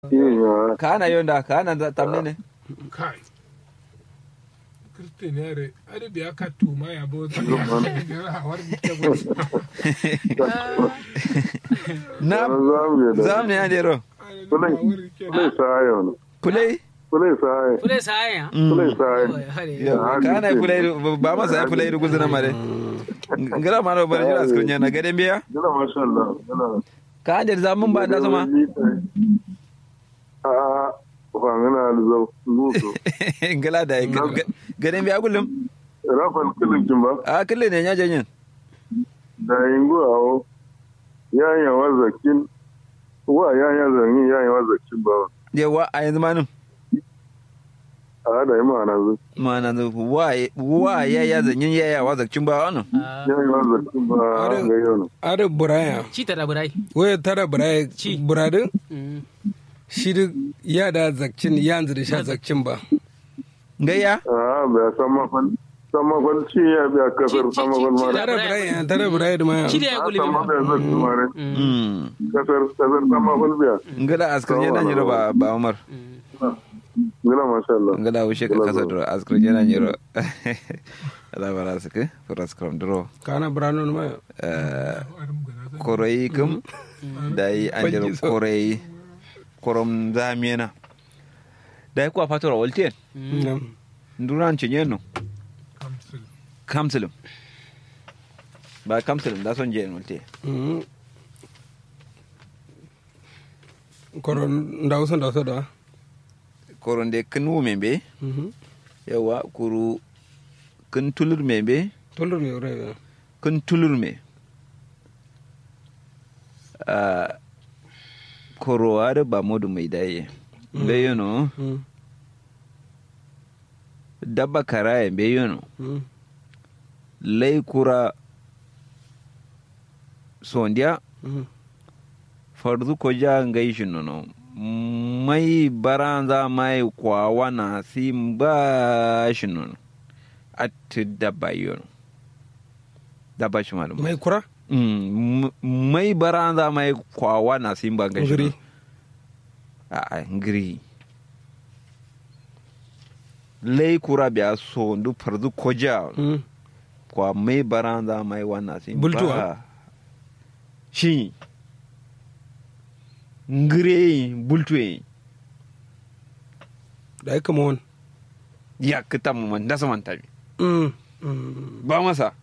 Iya. kana yonda kana da tamne ne kai kirtin yare ari biya ka tuma ya bo ta ya hawar ta bo na Zamu da. zamne ya dero Kulai. Kulai sayo ne. kulai Kulai sayo. Kule saya. Kulai sayo. Yo, kana kulai ba masa kulai guzuna mare ngara maro bar jira skrin na gaden biya Jira masha Allah. Jira. ka da zamun ba da sama A fangana alzo. Nuso. ngala da gaden biya kullum Rafal kilin kimba. a kulle ne ya janyin Da ingo awo. Yanya wazakin. Wa yanya zangi yanya wazakin ba. yawa a yanzu manin A da yi ma'ana zu. mana wa wa ya ya zanyin ya ya wa zakcin ba wannan Yanya wazakin ba ga yau ne. ada buraya Ci ta da burai. waya tara buraya Ci. buradin Mm. shi duk ya da zakcin yanzu da sha zakcin ba gayya A bai san mafal. San mafal ci ya biya kasar Ci- ci- san mafal ci- mara. tara buraya tara buraya da maya Ci da ya A guli san mafal ya zakin mare. mm Kasar kasar san mafal biya. ngala askrin yana nyiro ba ba umar Jira masha Allah. ngala wushe ka kasa duro askrin yana nyiro ala bara suke furas kram duro kana burano na maya koroi kum da yi an jiro Bangi so. koroi korom zamiena da yi kuwa fatora waltiyan Nam. nduran cinye no kamsil kamsilum ba kamsilum da son jiyan waltiyan Mhm. koron ndaw so ndaw so da koron de kin wumen be Mhm. yawa kuru kin tulur me be tolor mi rewe kin tulur me a koro ada ba modu mai daye be yono Mhm. dabba karaye be yono Mhm. lai kura sondiya Mhm. farzu ko ja ngai shi nono mai baranza mai kwawa na sim ba shi nono atti dabba yono dabba shi malum mai kura Mm, m- mai baranza mai kwawa na sim ba ngai shi Ngiri. nono a ngiri lai kura biya so ndu farzu ko ja Mhm. kwa mai baranza mai wana sim Bultuwa? ba shi ngire bultuwe da ya kama wani ya kita mu man dasa man tabi Mhm. Mhm. ba masa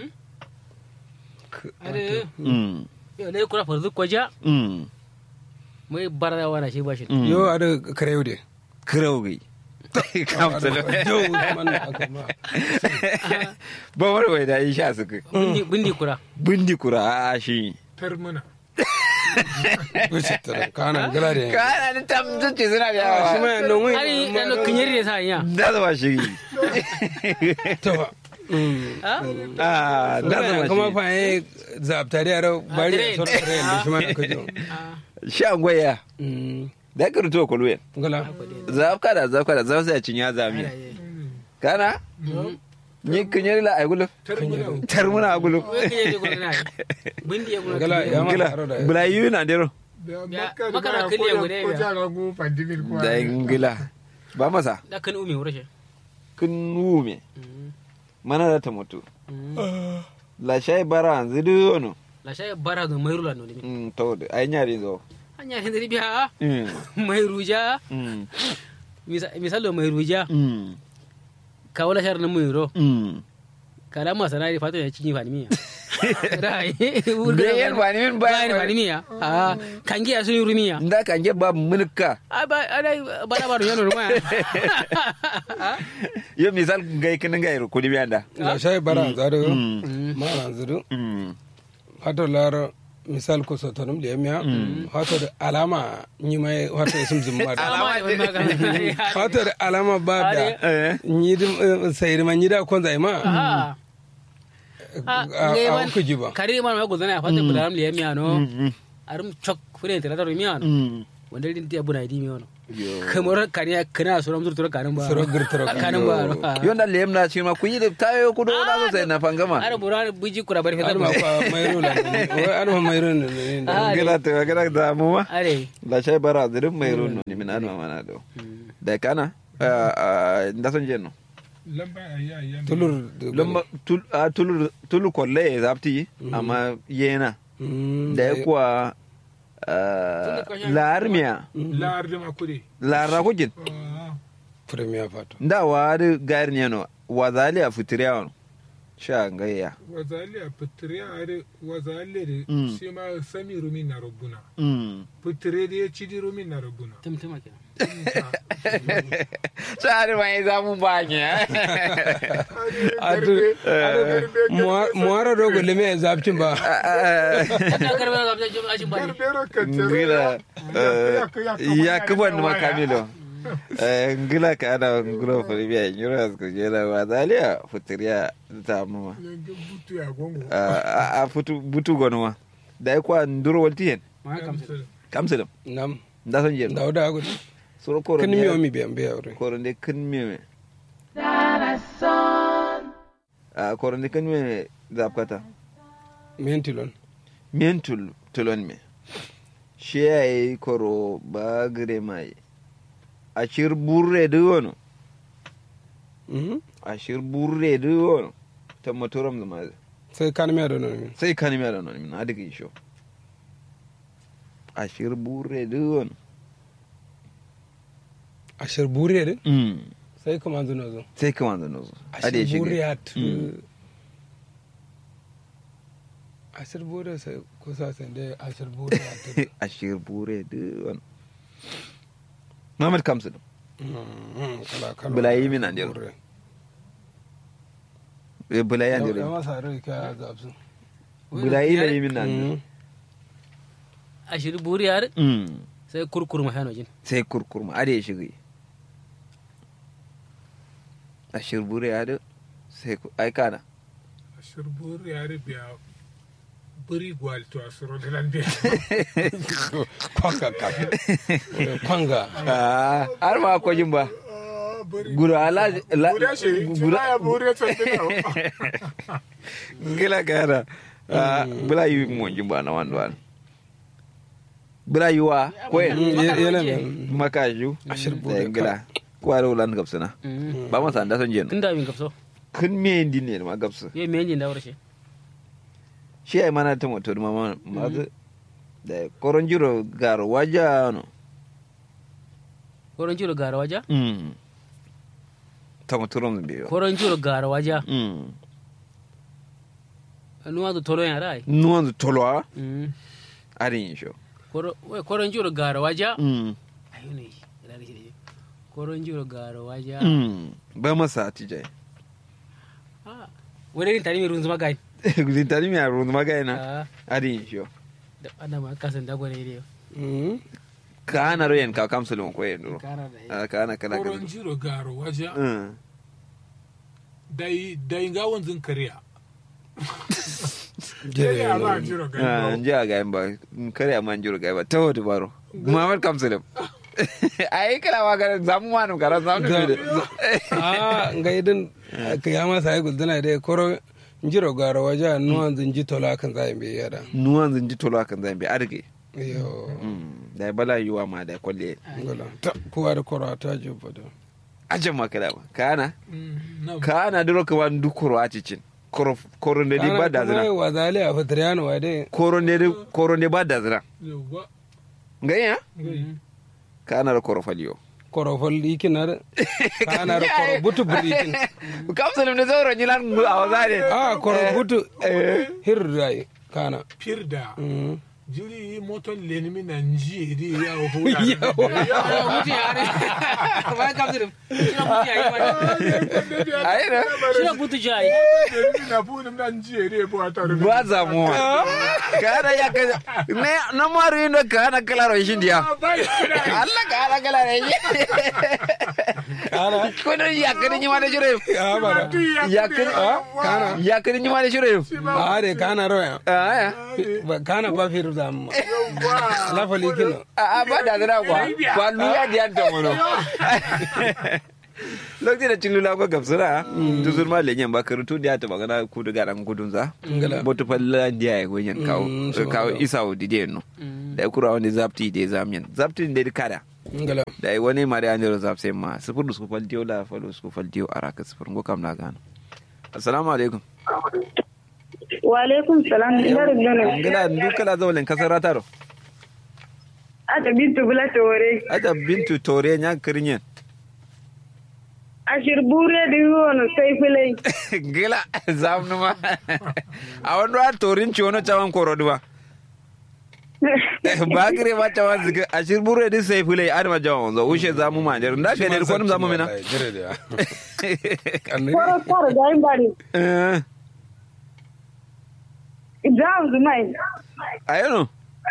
Are mm yo le kura farzu koja mm mai barra wana shi bashi. mm yo ada karew de kraugi kamsalo yo man aka ma ba wani wai da isha suka Bindi bindi kura. bindi kura a shi tarmuna wuce tara kana gala de kana ni tam zuci suna da shi ma yawa nan wai Ari ano kinyari ne sa ya. da zama shi ta Mhm. Ah? a da zama kuma shi fa yi zabtari a rau bari tare. a sauran da shi ma aka jo sha gwaya Mhm. da ka rutuwa kulwen gala zafka da zafka da zafka da cinya zami kana ni kinyari la ay gulo tarmuna tarmuna gulo Wai kinyari kura na. Bindi ya kura. gala ya ma gila taro da bula yi na dero da Ya, makka maka da na kiliya ko guda ko ya. jara go pandimir ko da gila ba masa Da kan umi wurashe. kun wume mana da ta mutu la shay bara zidu no La shay bara do mai rula no dimi. mm to da ay nyari zo Hanya hin dari biya. mm Mai ruja. mm Misalo mai ruja. mm Ka wala shar na mai ro. mm Kala ma sanari fata ya cinye fani miya. Rai. Bayan fani min, bayan bayan fani miya. Ah, kangi ya sun rumiya. nda kan ge ba mulka Ah, ba ada bada baru yano rumaya. yo misal gai kin gai ko di bianda la shay bara zado mm ma ran zado mm hato lar misal ko so tonum le miya hato da alama ni mai hato isum zumma da Alama ne wani magana. hato da alama ba da eh ni dim sayir man ni da kon zai ma Ah. Ah, a ngeman- ku ji ba kari man ma gudana fata budaram le miya no mm arum chok fure tira da miya no mm wanda din tiya buna idi mi wono Yo. kamar kaniya kana so ramzur tura kanin ba Suro girtiro. kanin ba Yonda lem na shi ma ku yi da tayo ku do na so sai na fangama. ara bura buji kura bari Ar fetar ma ba kwa mairo la ne. Wai ar ma mairo ne ne. Ah, Gila to gila da mu ma. are La shay bara dirin mai runo ni min anma mana do. Da kana da son jenno. lamba a ya ya Tulur. Lumba tul a tulur tulu kolle zapti amma yena Mm, da ya kuwa larmiya lar da makure lara kujin Premier fato. da wa da gayar ne no wa zali a fitiriya wani sha gayya wazali a fitire a da wazali da Mm. shi ma sami rumi na rabuna Mm. fitire da ya ci di rumi na rabuna tumtuma kenan Sari mai zamu ba ne. Adu. Muara dogo leme zapcin ba. ta karbe ga ga ajin ba ne Ngila ya kuban ma Kamilo. Eh, Ngila ka ana ngula fulbiya nyura ko jela wa zali a fitiriya ta mama. butu ya gongo A a futu butu gonwa. Da ya kwa nduro walti hen. ma kamsa Kamsilam. Nam. Da son jenno. Dauda agu. Suro koro Kan ne- miyo mi biyan biya wuri. koronde kan meme a koronde kan meme zapkata Mentilon. men tul tulon me shi yayi koro ba gire mai ashir burre de wono Mhm. ashir burre de wono ta motoram da maze Sai kan miya da nomi. sai kan me da non min adiga isho ashir burre de wono Ashir buriya din. mm Sai kuma zuno zo. sai kuma da nozo ade Ashir shi buriya tu. Mm. Ashir buriya sai kusa sai dai ashir buriya tu. ashir burre de wono Muhammad Kamsu Mhm, Kala kala. Bulayi min an jiro. Buriya. e bula ya Ya dire masa rai ka zapsu. bula ila yi min nan Mhm. ashiri buri yar mm sai kurkur ma hano jin sai kurkurma ade shigi a shirbure ya da sai ku ai kana shirbur ya biya buri gwal to asuro da lan biya Kwanga kaka. Kwanga. Ah, har ma ko jin ba gura ala la Gura shi, gura ya buri ta tana. gila kana Ah, bula yi mo jin ba na wan wan bula yi wa ko Mm, en Yana ne. makaju Ashir da bure gila ko ara ulan gabsana ba ma san da son jen tun da bin kapso kun me ndi ne ma gabsu ye me jin da wurshe shi ai mana ta motor ma ma da koron jiro garo waja no koron jiro gara waja Mm. Tamo turom biyo. koron jiro gara waja Mm. nuwa da tolo ya rai Nuwan tolwa Mm. arin sho. Koro- wai, koron jiro gara waja Mm. ayo ne ina da shi koron jiro gara waja Mm. Ba masa tijai. Ah, wani tani mai runzuma gai Gudin tani mi arun magana Ah, arin sho. da ana ma kasan da gwani ne Mhm. Ka ana royen ka kamsulun ko yen duro. kana da Ah, Ka ana kala Koron kala. jiro garo waja Mm. dai dai ga wanzun kariya. Jere Ya ba yana. jiro Ah, garo. nji a gayen ba. Kare amma njuro gayen ba. Tawo baro. Muhammad kamsulun. Ai kala wa ga zamu manu kara zamu Da- ne. Ah, nga idin ka ya masa ai gulduna dai koro njiro gara waja nuwan zinji tola kan zai bi yada. Nuwan zinji tolwa kan zan bi arge. Yo. Mm. Da bala yiwa ma da kwalle. Ngala. Ta kowa da koro ta jubba da. Ajan makala ba. Kana. Mm, na kana duro ka wan du koro a cicin koro koro ne di ba da zina wa zale a fitriyano wa dai. koro ne di koro ne ba da zina yawa. ngaya Ngai. kana da koro faliyo Koro fol ikin na da. Kana da koro butu buri ikin. kapsul ne zoro nyilan mu a wazare Ah, koro butu. Hir rai kana. Pirda. Mhm. Jiri moton lenimi na nji ri ya hula. mutu ya ne ba kapsu shina mutu ya yi ma ai na shina mutu ja yi Lenimi na fu na nji ri bo ataru. ba za mu kana ya ka ne na maru indo kana kala ro shin dia Allah kana kala re Kana. ko da ya kani nyima da jure Ya bara. ya kani Kana. ya kani nyima da jure Ah, de kana roya. ah Ba kana ba fir zam la fali kino a a ba da zira kwa kwa luya di an ta mono lokacin da cilula ko gabsura tuzur ma lenyen ba karutu da ta magana ku da garan gudun za Ngala. botu falla dia ya gonyen kawo Mm, so kawo ngala. isa o dide no da ya kura wani zapti da zamyen zapti da kada ngala da ya wani mari an jiro zapse ma sifur su fal diyo la falo su fal diyo araka sifur ngo kam na gano assalamu alaikum wa alaikum salam ina rubana ngala dukala zawlen kasar rataro ata bintu bula tore aja bintu tore nya kirinyen ashir bure di wono sai filai gila zamnu ma a wani wa torin ci wani cawan koroduwa ba kire ma cawan zika a shirburu da sai fulai an ma jawan zo ushe zamu ma jar da ka ne ko zamu mina jere da kanne koro koro da yin bari eh jam zumai ayano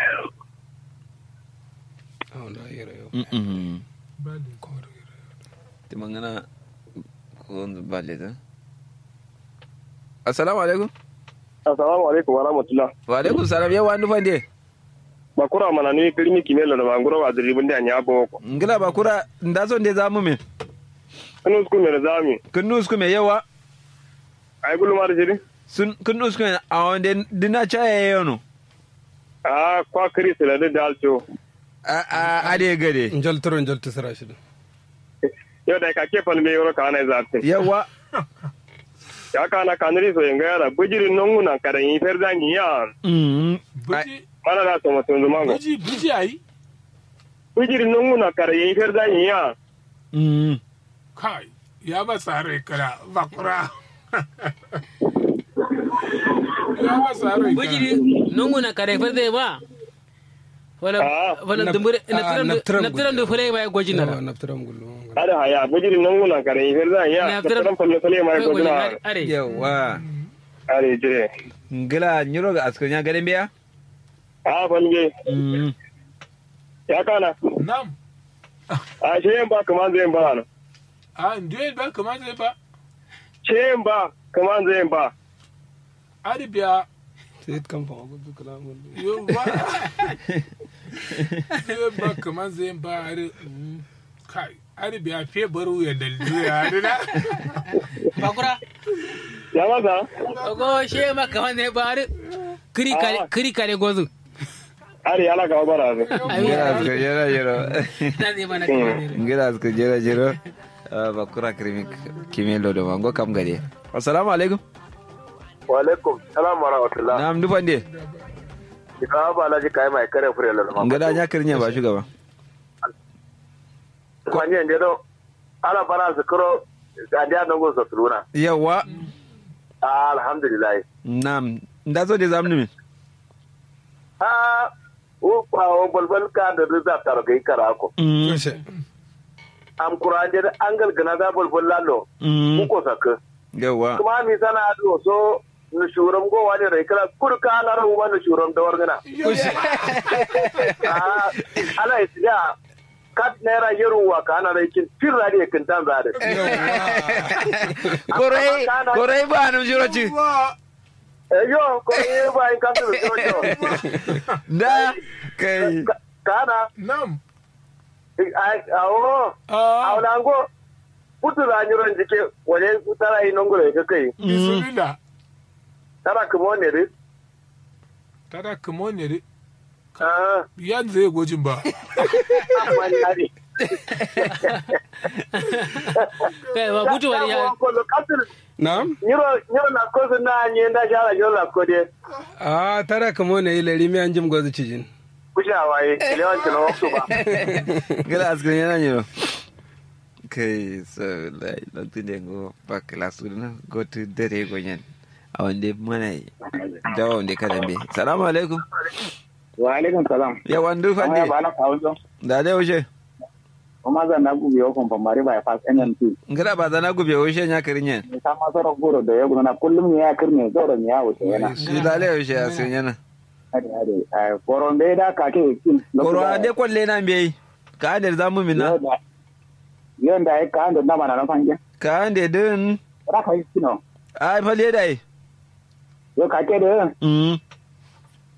oh da yere yo mm Bale. ti mangana ko balle da assalamu alaikum assalamu alaikum wa rahmatullah wa alaikum salam ya wani fande bakura mana ni kirmi kimelo da banguro wa diribin da nya boko ngila ba kura nda son de zamu me anu sku me zami kun nus kuma yawa ay gulu mar jiri sun kun nus kuma a wanda dina chaye yono a kwa kris la da dalcho a a ade gade njol toro njol tisra shi yo da ka ke fal me yoro kana zate yawa ya kana kanri so yenga yara bujiri nongu na kada yi ferda ni ya mm Buji, mana da so mutun zumango buji, buji ayi. bujiri nongu na kada yi ferda ni ya mm Kai, ya ba sare kala bakura. ya ba sare bujiri kala. nunguna kare fa zai ba wala Ah, wala nap- dumbure ah, naptiram naptiram da fure mai gwaji na naftaram gullu ada haya bujiri nongu na kada yi ferda ni ya Na da fitar- tan falle falle mai gojina are yawa are jire ngila nyuro ga asko nya gaden biya a falge mm ya kana Nam. a sheyen ba kaman zai ba na A ndiye ba kamar zai ba. sheyen ba kaman zai ba Ari biya. sai kan fa gudu kalamun Yo ba. Ndiye ba kamar zai ba ari. mm, Kai, ari biya fe baru ya daldu ya ari na. bakura ya masa ogo she ma kaman ne ba are kiri kare kiri kare gozu are ala ka bara ne ngila asko jera jero na ne mana kaman ne ngila asko jera jero bakura krimi kimelo do mango kam gade assalamu alaikum wa alaikum salam wa rahmatullah nam du fande ina ba laji kai mai kare fure la ma ngada nya kirnya ba shugaba ko ni ende do ala bara zikro adiya no go sotruna yawa alhamdulillah nam nda so de zamnu min ha o pa o bolbol ka da da tar kai kara ko mm kushe am kurande da angal gana da bolbol lalo mm ku ko saka yawa kuma mi sana do so nu shuram go wani rai kala kurka na ru ma nu shuram da wargana ah ala isya kat naira yeruwa kana rai kin firra de kin tan zade korai korai ba nam jiro ci yo ko ye ba in kan do so da kai kana Nam. ai awo Ah, awlango putu la nyuron jike wale tara yi nongolo ga kai bismillah. tara kuma ne ri Tada kamo ne re. ah Yan zai gwajin ba. amma ni ari kai ba butu wani ya ko lo kasul na'am nyuro nyuro na ko sun na nyi nda shara nyuro la ko de a tara kamo ne ilari mi anjim gozu cijin kusha waye lewan tino waktu ba gala askan yana yiro kai so lai lokacin da go ba klasu na go to dare go yan a wanda mana dawa wanda kada be salamu alaikum wa alaikum salam ya wandu fande amma ba na kawo jo da dai wuce kuma zan na gubi yo kon pamari by pass NNP ngada ba zana gube wuce nya kirin yan ni sama soro goro da ya gona kullum ne ya kirne zoro ne ya wuce yana shi da dai wuce a sun yana hade hade ai koron be da ka ke kin koro ade kwalle na be ka ande zamu mina yon da ai ka ando na mana na fanje ka ande din ra ka yi kino ai fale dai yo ka ke de mm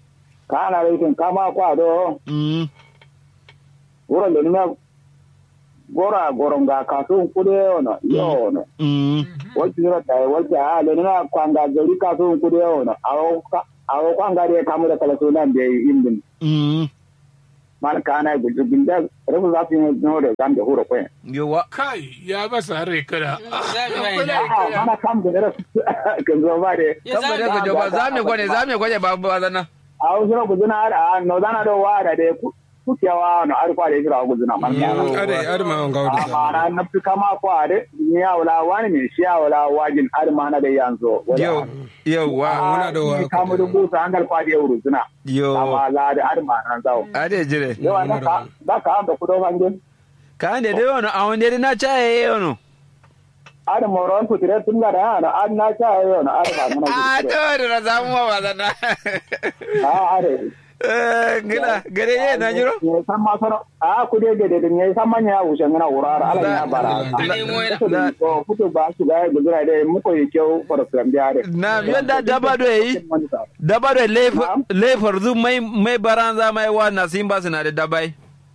kana raitin kama kwa do mm wuro le nime gora goronga kasu kude ono yo ono mm wati zira tai wati a le nime kwanga gari kasu kude ono awo ka- awo kwanga de kamu da kala sunan de indin mm mal kana gudu binda rabu za su yi no da zan da huro kwen yawa kai ya masa rai kada za mu yi a mana kam da rasu kan zo ba de Ya kan za ba mu da ba za mu gwane za mu gwane ba ba zana a wasu na guduna a no zana da wa da de kukewa no arfa da jira guduna mal kana ade ade ma on gawdi mana na fi kama kwa de ni ya wala wani ne shi ya wala wajin armana da yanzu yau yawa muna da wa- kamu rubuta an galfa da yau rutuna yo amma la da armana zawo ade jire yawa da ka da ka da kudo fangin ka ne dai wono a wonde na chaye yono ada moron kutire tun ga da na an na cha yau na arfa mana a to da za mu ba zana a are eh ngila gare ye na jiro ne san ma sano a ku de de de ne san manya wuce ngana wurara ala ya bara Ane mo yana. ko kuto ba su ga gudura de mu ko yake for from da are na yanda daba do yi daba do le farzu mai mai baranza mai wa na simba suna da dabai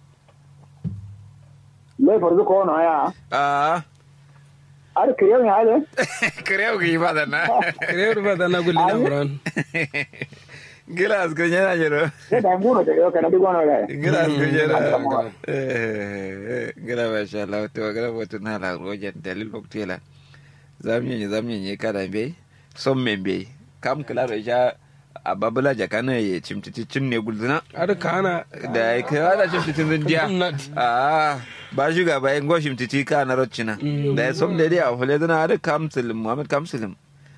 le farzu ko no ya a ar kriyo ne hale creo que iba a na rewru ba da na gulli na buran Gilas kunyera jiro. sai da nguro de yo kana digo no ga Gilas kunyera. Eh, gira masha Allah to gira wato na la rojen dalil koktela. Zamye ne zamye ne kada be. Son me be. Kam kala da ja a babula jakana ya cimtiti cin ne gulduna. ade kana Da ya kai wada cimtitin zindiya. Ah, ba shuga ba yin goshim titi ka na roccina. Da ya som da dai a fule zana da kamsilim Muhammad Kamsilim.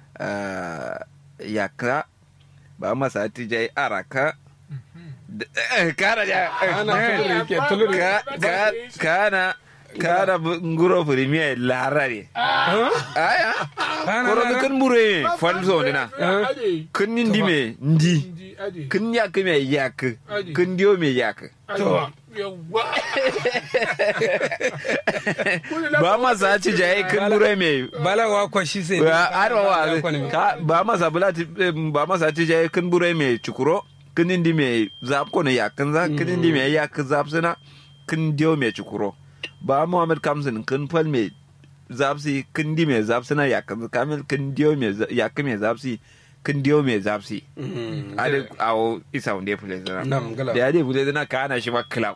Yakra ba masa tijai araka. Kana ja. ana tulur yake tulur Ka- ka- Kana kana nguro premier larare. Aya. Kana Koro lara? kan mure falso dina. ade Kun ndi me ndi. indi ade Kun yak me yak. Adi. Kun dio me yak. ade yawa ba masa ci jaye kun mure me bala wa kwa shi sai ba arwa wa Kwani- ka ba masa bulati ba masa ci jaye kun bure me cikuro kun indi me zap ko ne yakin za kun indi me yak zap sina kun dio me cikuro ba muhammad kamsin kun fal me zap si kun di me zap sina yakin kamil kun dio me yak me zap si kun dio me zap si Mm. ade awo isa wonde fule zana Nam, gala. da ade fule zana kana shi ma club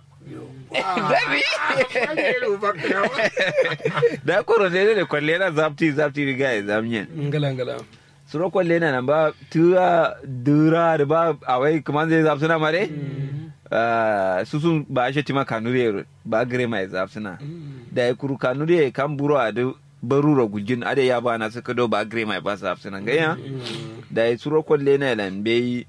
da koro ne da kwalle na zapti zapti riga ya zamyen ngala ngala suro kwalle na nan ba tuwa dura da ba a wai kuma zai zapsuna mare su sun ba shi tima kanuri ba gare mai zapsuna da ya kuru kanuri kan buro a da barura gujin ade ya ba na suka do ba gare mai ba zapsuna ga ya da ya suro kwalle na lan bai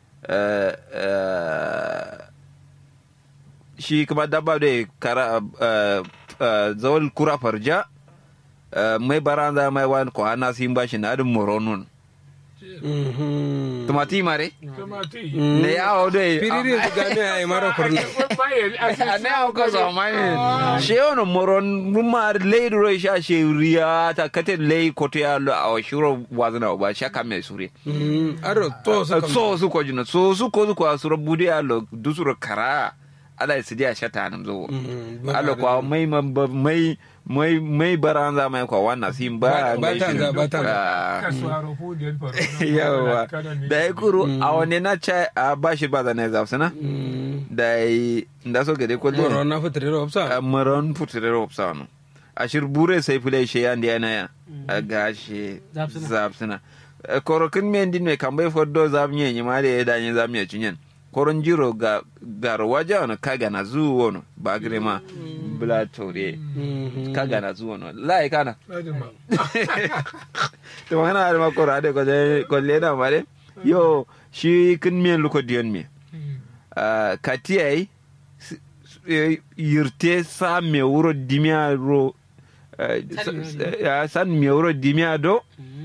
shi kuma dabba da kara eh, eh, zawal kura farja eh, mai baranza mai wani ko hana sin bashi na adin moronun Mhm. tumati mare tomati ne ya hau da piriri da gane ai mara kurna a ne hau ka so mai she ono moron mumma lei ro sha she riya ta kate lei kote ya lo a shuro wazna ba sha kame sure Mhm. aro to su kam so su ko jina so su ko su ko suro budi ya lo dusuro kara ala ya sidiya shata nan zo Mhm. ala kwa mai mai mai mai baranza mai kwa wannan sim ba Ba- ba gaishe tanza, ba tanza. Ah. kasuwaro hudiyar faru yawa da ya kuru a wani na ca a bashi ba da na zafi na Mhm. da ya da so gade moro kwallo na fitire ro a opsa maron putire ropsa no a shirbure sai fule shi yan da yana ya a gashi Zafsina. zafsina korokin men din me kan bai foddo zamye ni ma da ya danye zamye cinyen koron jiro ga gar waja no kaga na zuwo no ba grema bla tore Mhm. kaga na zuwo no lai kana adama to mana har ma kora de ko de ko le na mare yo shi kin men luko dion me Ah, katiyai s- s- eh, yirte sa me wuro dimia ro eh, San s- me eh, san me wuro dimia do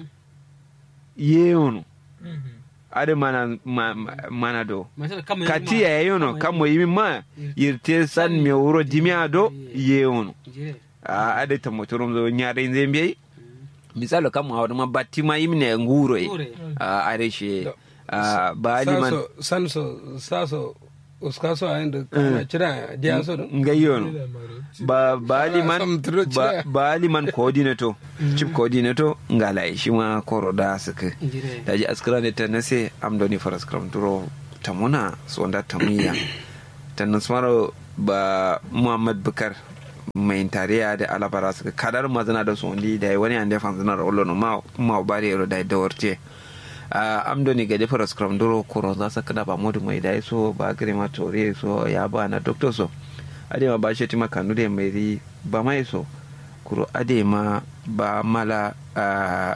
yeonu ade mana ma- ma- mana do katiya yeyono kamo yimi ma yirte san me wuro dimia do yeonu a ade tamotorom zo nyaare zembe misalo kamo hawde ma batti ma yimne nguro e Nguro e. a are she a ba liman saso sanso saso uskaso a inda kana cira dia so don ngayon ba ba liman Sam turo ba cira. ba liman coordinator chief coordinator ngala shi ma koro da suka Njire. daji askara ne ta nase amdoni faras kram duro tamuna sonda tamuya tannan smaro ba muhammad bukar mai tariya da alabara suka kadar mazana da su wani da wani an defa zanar olo no ma ma bari ro da da warce a amdoni ga defa skram duro koro za su kada ba modu mai dai so ba gare ma tore so ya ba na doctor so ade ma ba shi tima kanu da mai ri ba mai so kuro ade ma ba mala a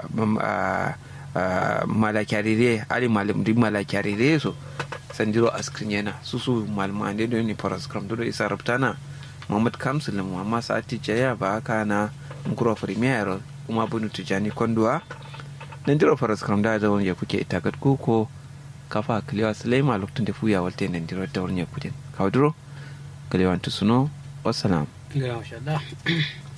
mala kyarire ali malim di mala kyarire so sanjiro askrin yana susu malmande do ni paras kram do isa rabtana Muhammad Kamsul Muhammad Sati Jaya ba haka na Nkuro Premier kuma bunu tijani kondua nan jiro faras kram da zawon ya kuke itakat kuko kafa kliwa Sulaiman lokacin da fuya walte nan jiro da wurin ya kudin kawo duro kliwa tusuno wassalam Ga masha Allah.